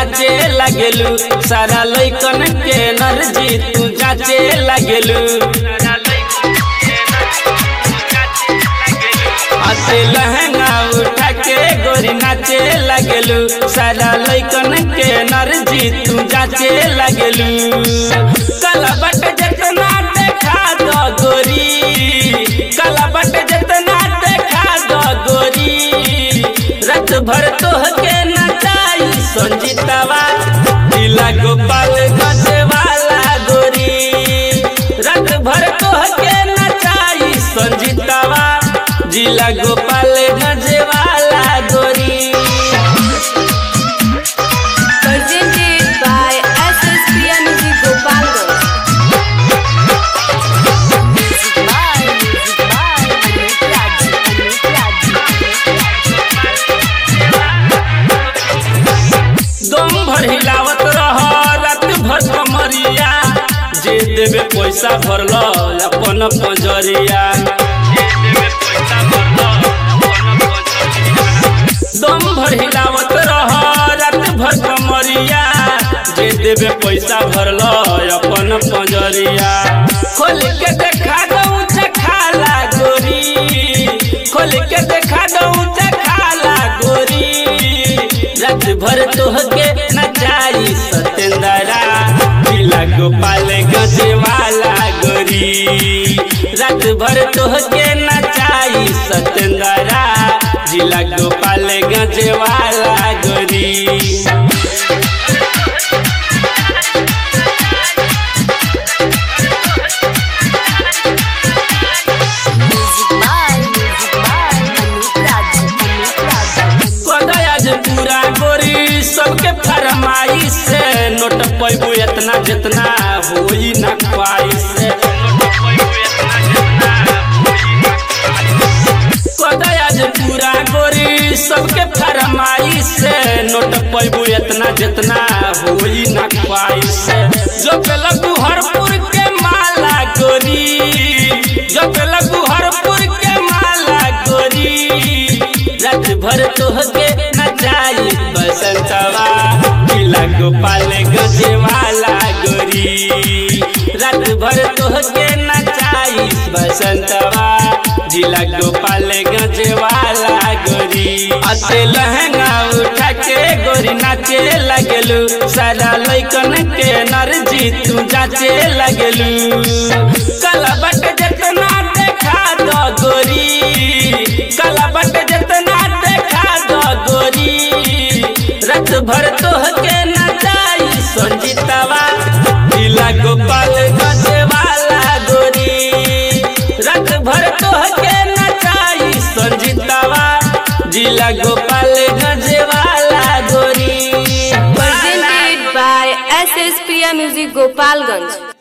नाचे लगेलू सारा लइकन के एनर्जी तू जाचे लगेलू अते लहंगा उठा के गोरी नाचे लगेलू सारा लइकन के एनर्जी तू जाचे लगेलू कलबट जितना देखा दो गोरी कलबट जितना देखा दो गोरी रत भर तोह के नचाई संजीतवा दिला गोपाल गजवाला गोरी रत भर तोह के नचाई संजीतवा जिला गोपाल गजवाला गोरी Presented by SSPN Music Gopalganj. Music by, music by, Amit Raj, Amit Raj, दम भर हिलावत रह रात भर कमरिया जे देवे पैसा भरल अपन पंजरिया दम भर हिलावत रह रात भर कमरिया जे देवे पैसा भरल अपन पंजरिया खोल के देखा दऊ चखाला गोरी खोल के देखा दऊ चखाला गोरी रात भर तोहके नचाई सतेंद्रा दिला गोपाल गजवाला गोरी रात भर तोहके नचाई सतेंद्रा जिला गोपाल गजवाला गोरी music by, music by, Amit Raj, Amit Raj. आज पूरा गोरी सबके फरमाई से नोट पैबू इतना जितना होई ना ख्वाई से आज पूरा गोरी सबके फरमाई से नोट पैबू इतना जितना होई ना ख्वाई से जो के लगू हरपुर के माला गोरी जो के लगू हरपुर के माला गोरी रात भर तोहके नचाई बसंतवा किला गोपाल गजवाला गोरी रात भर तोहके नचाई बसंतवा जिला गोपाल गजवाला गोरी अते लहंगा उठा के गोरी नाचे लगेलू सारा लइकन के एनर्जी तू जाचे लगेलू कलबट जितना देखा दो गोरी कलबट जितना देखा दो गोरी रत भर तोहके नचाई संजीतवा दिला गोपाल गजवाला गोरी रत भर तोहके नचाई संजीतवा जिला गोपाल गजवाला गोरी Presented by SSPN Music Gopalganj.